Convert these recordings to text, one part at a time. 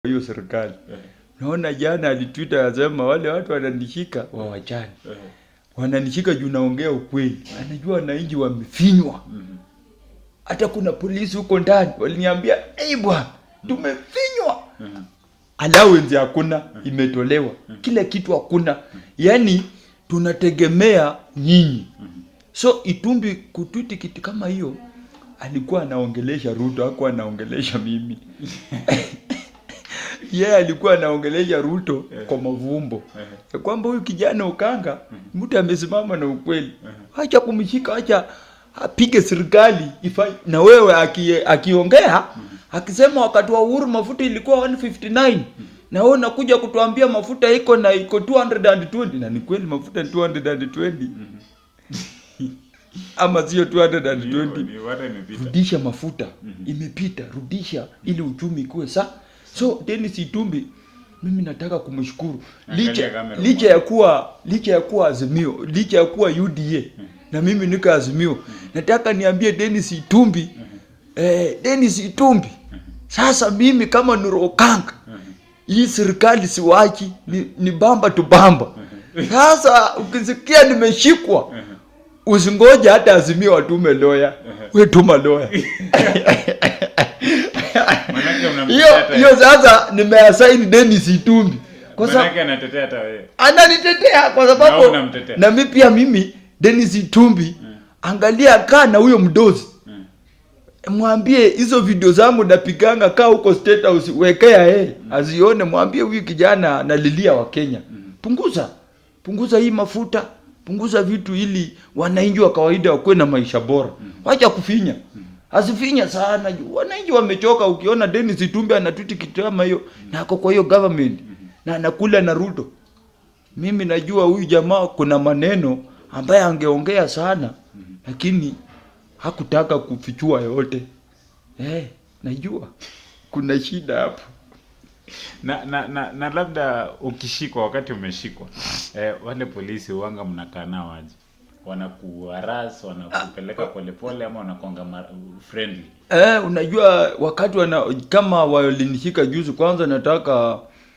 hiyo serikali. Eh, Naona jana alitwita asema wale watu wananishika wawachane, eh, wananishika juu naongea ukweli. Anajua wananchi wamefinywa, mhm. hata kuna polisi huko ndani waliniambia, ei bwana, tumefinywa Mhm. allowance hakuna, imetolewa kila kitu hakuna, yaani tunategemea nyinyi. So Itumbi kutwiti kitu kama hiyo, alikuwa anaongelesha Ruto, hakuwa anaongelesha mimi yeye yeah, alikuwa anaongelesha Ruto kwa mavumbo Eh, ya kwamba huyu kijana Ukanga mtu amesimama na ukweli, acha kumshika, acha apige serikali ifanye. Na wewe aki, akiongea akisema wakati wa uhuru mafuta ilikuwa 159 na wewe unakuja kutuambia mafuta iko na iko 220 na ni kweli mafuta ni 220 ama sio 220 ni wata imepita. rudisha mafuta imepita rudisha ili uchumi ikuwe sa so Dennis Itumbi mimi nataka kumshukuru Angalia licha, kamera licha ya kuwa licha ya kuwa azimio licha ya kuwa UDA na mimi niko azimio nataka niambie Dennis Itumbi eh, Dennis Itumbi sasa mimi kama Nuru Okanga hii serikali siwachi ni, ni bamba tu bamba sasa ukisikia nimeshikwa usingoje hata azimio watume loya we tuma loya Manake unamtetea hiyo hata- hiyo sasa nimeasaini Dennis Itumbi kwa sababu manake anatetea hata wewe. ananitetea kwa Na sababu wewe unamtetea. na mi pia mimi Dennis Itumbi angalia kaa na huyo mdozi Mm. mwambie hizo video zangu napiganga kaa huko state house wekea yeye azione mwambie huyu kijana analilia wa Kenya punguza punguza hii mafuta punguza vitu ili wananchi wa kawaida wakuwe na maisha bora wacha kufinya asifinya sana juu wananchi wamechoka ukiona Dennis Itumbi anatuti kitu kama hiyo na ako kwa hiyo government na anakula na Ruto mimi najua huyu jamaa kuna maneno ambaye angeongea sana lakini hakutaka kufichua yote eh, najua kuna shida hapo na, na, na, na labda ukishikwa wakati umeshikwa eh, wale polisi uanga mnakaa nao aje wanakuharas wanakupeleka polepole ama wanakuanga ma- friendly eh, unajua wakati wana kama walinishika juzi kwanza nataka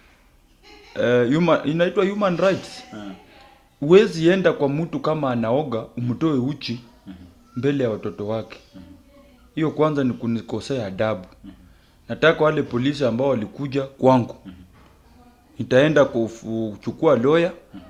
eh, human, inaitwa human rights Ah, huwezi enda kwa mtu kama anaoga umtoe uchi mbele ya watoto wake hiyo kwanza ni kunikosea adabu nataka wale polisi ambao walikuja kwangu nitaenda kufu- kuchukua loya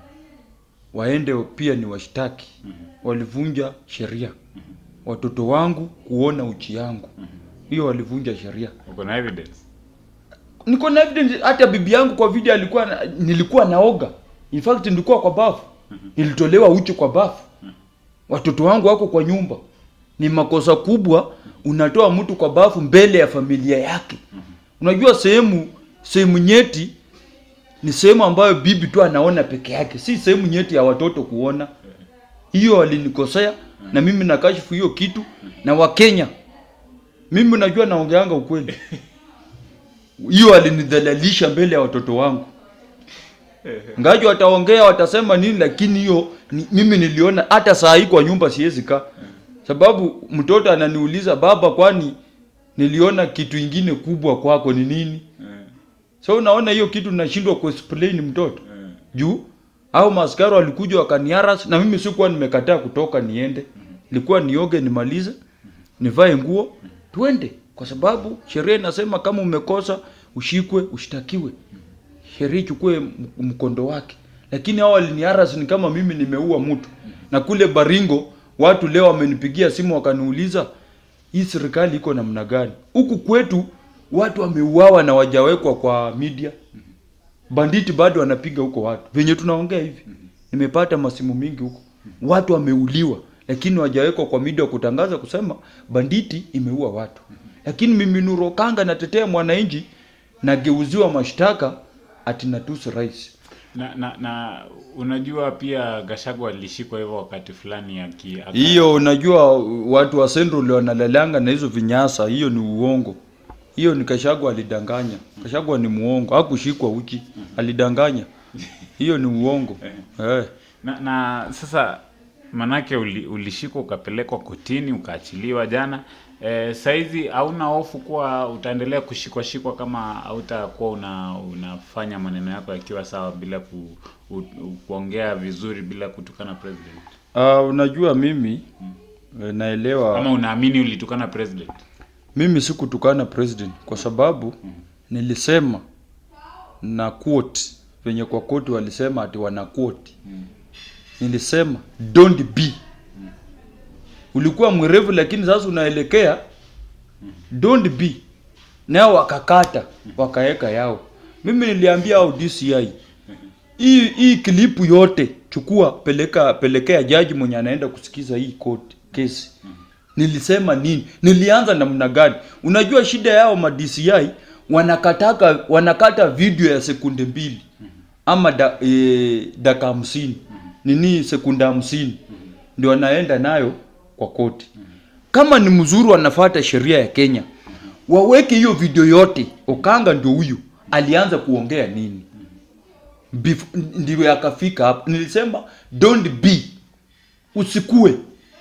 waende pia ni washtaki walivunja sheria watoto wangu kuona uchi yangu hiyo walivunja sheria uko na evidence niko na evidence hata bibi yangu kwa video alikuwa na, nilikuwa naoga in fact nilikuwa kwa bafu nilitolewa uchi kwa bafu watoto wangu wako kwa nyumba ni makosa kubwa unatoa mtu kwa bafu mbele ya familia yake unajua sehemu sehemu nyeti ni sehemu ambayo bibi tu anaona peke yake si sehemu nyeti ya watoto kuona hiyo walinikosea na mimi nakashifu hiyo kitu na wakenya mimi najua naongeanga ukweli hiyo walinidhalalisha mbele ya watoto wangu ngaji wataongea watasema nini lakini hiyo ni, mimi niliona hata saa hii kwa nyumba siwezi kaa sababu mtoto ananiuliza baba kwani niliona kitu ingine kubwa kwako ni nini Eh, so unaona hiyo kitu nashindwa kuexplain mtoto eh. juu au maskari walikuja wakaniaras na mimi sikuwa nimekataa kutoka niende nilikuwa nioge nimalize nivae nguo twende kwa sababu sheria inasema kama umekosa ushikwe ushtakiwe sheria ichukue m- mkondo wake lakini hao waliniaras ni kama mimi nimeua mtu na kule baringo watu leo wamenipigia simu wakaniuliza hii serikali iko namna gani huku kwetu watu wameuawa na wajawekwa kwa media banditi bado wanapiga huko watu venye tunaongea hivi nimepata masimu mingi huko watu wameuliwa lakini wajawekwa kwa media kutangaza kusema banditi imeua watu lakini mimi Nuru Okanga natetea mwananchi nageuziwa mashtaka ati natusi rais na, na, na unajua pia Gachagua alishikwa hivyo wakati fulani aki aka- hiyo unajua watu wa Central wanalalanga na hizo vinyasa hiyo ni uongo hiyo ni Kashagwa alidanganya Kashagwa ni muongo hakushikwa uchi alidanganya hiyo ni uongo eh. na, na sasa manake uli, ulishikwa ukapelekwa kotini ukaachiliwa jana Eh, saizi hauna hofu kuwa utaendelea kushikwa shikwa kama hautakuwa una unafanya maneno yako yakiwa sawa bila ku, u, u, kuongea vizuri bila kutukana president Uh, unajua mimi eh, naelewa ama unaamini ulitukana president mimi sikutukana president kwa sababu nilisema na quote venye kwa quote walisema ati wana quote nilisema don't be ulikuwa mwerevu lakini sasa unaelekea don't be nao wakakata wakaweka yao mimi niliambia au DCI hii hii klipu yote chukua peleka pelekea jaji mwenye anaenda kusikiza hii court kesi nilisema nini nilianza namna gani unajua shida yao ma DCI wanakataka wanakata video ya sekunde mbili ama da, e, dakika hamsini nini sekunde hamsini ndio wanaenda nayo kwa koti kama ni mzuri wanafuata sheria ya Kenya waweke hiyo video yote Okanga ndio huyu alianza kuongea nini Bef- ndio akafika hapo nilisema don't be usikue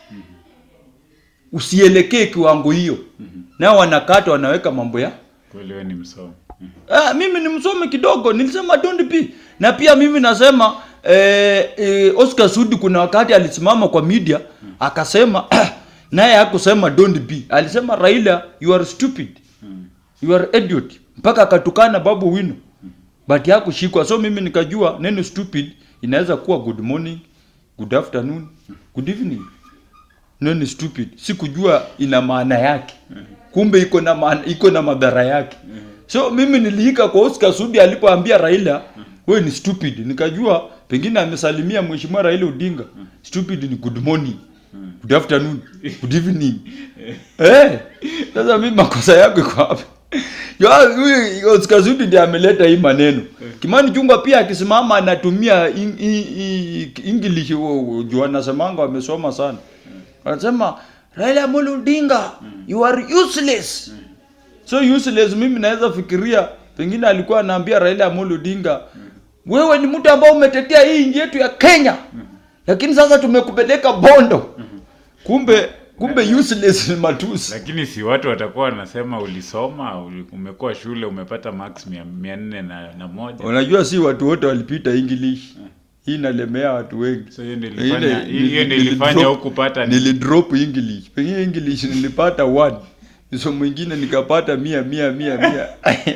usielekee kiwango hiyo nao wanakata wanaweka mambo ya kweli wewe ni msomi Ah, mimi ni msomi kidogo nilisema don't be na pia mimi nasema eh, eh, Oscar Sudi kuna wakati alisimama kwa media akasema naye hakusema don't be alisema Raila you are stupid you are idiot mpaka akatukana Babu Wino but hakushikwa so mimi nikajua neno stupid inaweza kuwa good morning good afternoon good evening neno stupid sikujua ina maana yake kumbe iko na maana iko na madhara yake so mimi niliika kwa Oscar Sudi alipoambia Raila wewe ni stupid nikajua pengine amesalimia mheshimiwa Raila Odinga stupid ni good morning good afternoon good evening eh sasa mimi makosa yako iko hapa Yo, huyu Oscar Sudi ndiye ameleta hii maneno. Kimani Chungwa pia akisimama anatumia in- i- i- English wo- juu anasemanga wamesoma sana. Anasema Raila Amolo Odinga you are useless. So useless mimi naweza fikiria pengine alikuwa anaambia Raila Amolo Odinga wewe ni mtu ambao umetetea hii nchi yetu ya Kenya. Lakini sasa tumekupeleka Bondo. Kumbe kumbe useless ni matusi. lakini si watu watakuwa wanasema ulisoma uli- umekuwa shule umepata max mia, mia nne na, na moja Unajua si watu wote walipita English. Hii inalemea watu wengi. so hiyo ndio Ile- ilifanya nili- hiyo ndio nili- ilifanya drop- hukupata ni- Nilidrop English. Pengine English nilipata one. So mwingine nikapata mia mia mia mia.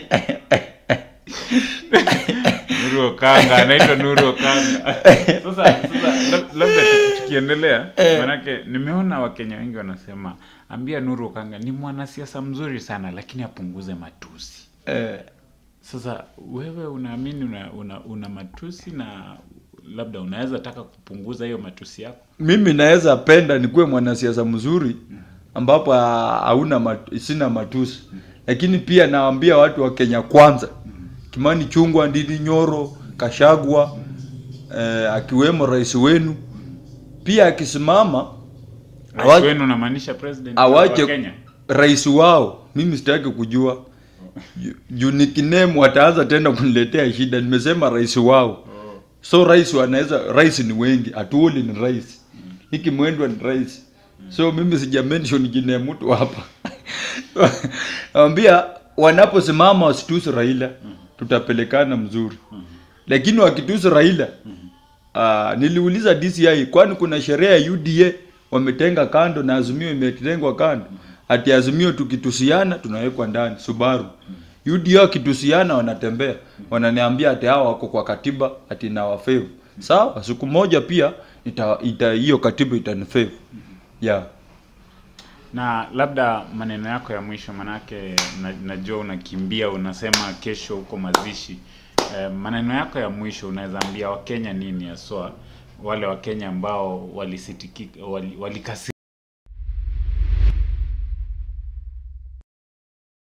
Nuru Okanga anaitwa Nuru Okanga. Sasa sasa lab- labda tu- tukiendelea, manake nimeona Wakenya wengi wanasema ambia Nuru Okanga ni mwanasiasa mzuri sana, lakini apunguze matusi. Eh, Sasa wewe unaamini una, una, una matusi na labda unaweza taka kupunguza hiyo matusi yako? mimi naweza penda nikuwe mwanasiasa mzuri ambapo ha- hauna mat, sina matusi. Lakini pia nawaambia watu wa Kenya kwanza. Kimani Chungwa, Ndindi Nyoro, Kashagwa eh, akiwemo rais wenu pia akisimama Rais Awache- wenu unamaanisha president wa awache Kenya? rais wao mimi sitaki kujua Ju- juu nikinemu wataanza tena kuniletea shida nimesema rais wao so rais wanaweza rais ni wengi atuoli ni rais hiki mwendwa ni rais so mimi sija mention jina ya mtu hapa ambia wanaposimama wasitusi raila tutapelekana mzuri lakini wakitusi raila Ah, niliuliza DCI kwani kuna sheria ya UDA wametenga kando na Azimio imetengwa kando. Ati Azimio tukitusiana tunawekwa ndani Subaru. UDA wakitusiana wanatembea. Wananiambia ati hao wako kwa katiba ati na wafave. Sawa, siku moja pia ita ita hiyo katiba itanifave. Yeah. na labda maneno yako ya mwisho manake na, najua unakimbia unasema kesho huko mazishi eh, maneno yako ya mwisho unaweza ambia wakenya nini haswa wale wakenya ambao walisitikika wali, walikasi